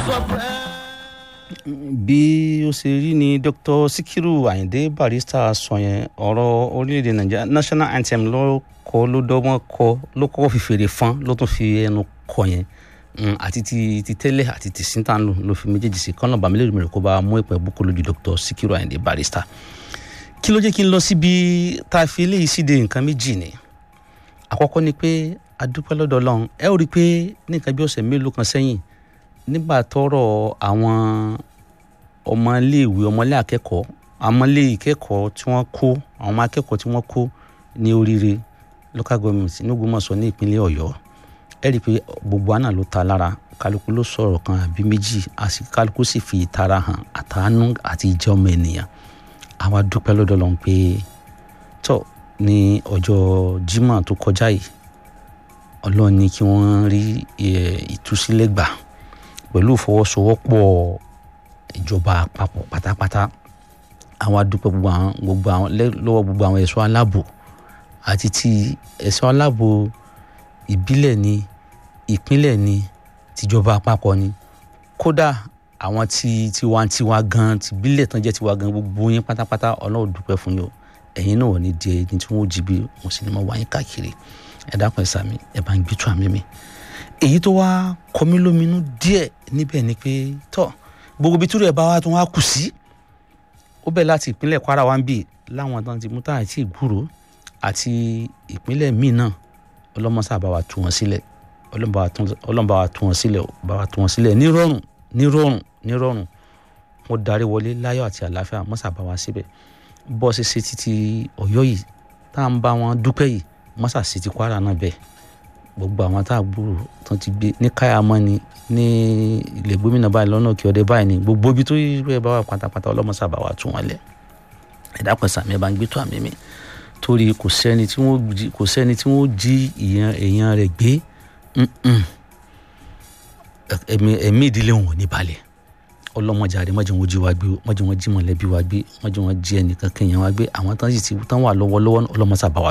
bí ó ṣe rí ni dr sikiru ayinde barrister sọ yẹn ọ̀rọ̀ orílẹ̀-èdè nàìjíríà national anthem ló kọ ló dọ́gbọ́n kọ ló kọ́kọ́ fi fèrè fọ́n ló tún fi ẹnu kọ yẹn Mm, àti ti ti tẹ́lẹ̀ àti ti síntàlù ló fi méjèèjì sí kọ́nà bàmílẹ̀ rẹ̀ kó bá mú ìpẹ́ búkú lójú dr sikiru ayinde barrister kí ló jẹ́ kí n lọ síbi tá a fi eléyìí síde nǹkan méjì ni àkọ́kọ́ ni pé adúpẹ́ lọ́dọ̀ ọlọ́run ẹ ó rí i pé ní nǹkan bí ọ̀sẹ̀ mélòó kan sẹ́yìn nígbà tọ́rọ̀ àwọn ọmọléèwé ọmọlé akẹ́kọ̀ọ́ ọmọlé ìkẹ́kọ̀ọ́ tí wọ́n kó àwọn ọmọ akẹ́kọ̀ọ́ tí wọ́n kó ní oríire local government ní Ògbómọ̀ṣọ́ ní ìpínlẹ̀ Ọ̀yọ́ ẹ rí i pé gbogbo àná ló ta lára kálukú ló sọ̀rọ̀ kan àbí méjì àti kálukú sì fi ìtara hàn àtàánú àti ìjẹ́ ọmọ ènìyàn àwa dúpẹ́ lọ́dọ̀ lọ́n pé tọ́ ní ọjọ́ Jímọ̀ tó kọjá yìí Ọlọ́run ní kí wọ́n rí ìtúsílẹ̀ gbà pẹ̀lú ìfọwọ́sowọ́pọ̀ ìjọba àpapọ̀ pátápátá àwọn adúpẹ́ gbogbo àwọn gbogbo àwọn lọ́wọ́ gbogbo àwọn ẹ̀ṣọ́ aláàbò àti ti ẹ̀ṣọ́ aláàbò ìbílẹ̀ ni ìpínlẹ̀ ni tìjọba àpapọ̀ ni kódà àwọn tí tiwantiwa gan tìbílẹ̀ tán jẹ́ tiwa gan gbogbo yín pátápátá Ọlọ́run dúpẹ́ fún yín o ẹ̀yin náà wọ̀ ní di ẹni tí wọ́n jí bí wọ́n sì ní mọ̀ wáyé káàkiri ẹ dákun ẹ sàmì ẹ bá ń gbé tó àmì mi èyí tó wá kọmí lóminú díẹ̀ níbẹ̀ ni pé tọ́ gbogbo ibi túrẹ̀ bá wá tó wá kù sí ó bẹ̀ láti ìpínlẹ̀ Kwara wá ń bì láwọn tán ti mú tá àti ìgbúrò àti ìpínlẹ̀ míì náà ọlọ́mọsá bá wa tú wọn sílẹ̀ ọlọ́mọba wa tú wọn sílẹ̀ bá wa tú wọn sílẹ̀ nírọ̀rùn nírọ̀rùn nírọ̀rùn wọ́n darí wọlé láyọ̀ àti àlàáfíà mọ́sá bá wa síbẹ̀ bọ́ ṣe ṣe títí Ọ̀yọ́ yìí tá à ń bá wọn dúpẹ́ yìí mọ́sá sí ti Kwara náà bẹ́ẹ̀ gbogbo àwọn tá a gbúrò tán ti gbé ní káyàmọ́ ni ní ilé gómìnà báyìí lọ́nà òkè ọdẹ báyìí ni gbogbo ibi tó yẹ bá wà pátápátá ọlọ́mọsá bá wa tún wọn lẹ̀ ẹ̀dá pẹ̀sà mi ẹ̀ bá ń gbé tó àmì mi torí kò sẹ́ni tí wọ́n jí kò sẹ́ni tí wọ́n jí èèyàn èèyàn rẹ̀ gbé ẹ̀mí ìdílé wọn ò ní balẹ̀ ọlọ́mọdéjáde mọ́jọ́ wọn jí wa gbé mọ́jọ́ wọn jí mọ̀lẹ́bí wa gbé mọ́jọ́ wọn jí ẹnìkan kéèyàn wa gbé àwọn tán sì ti tán wà lọ́wọ́lọ́wọ́ ọlọ́mọsá bá wa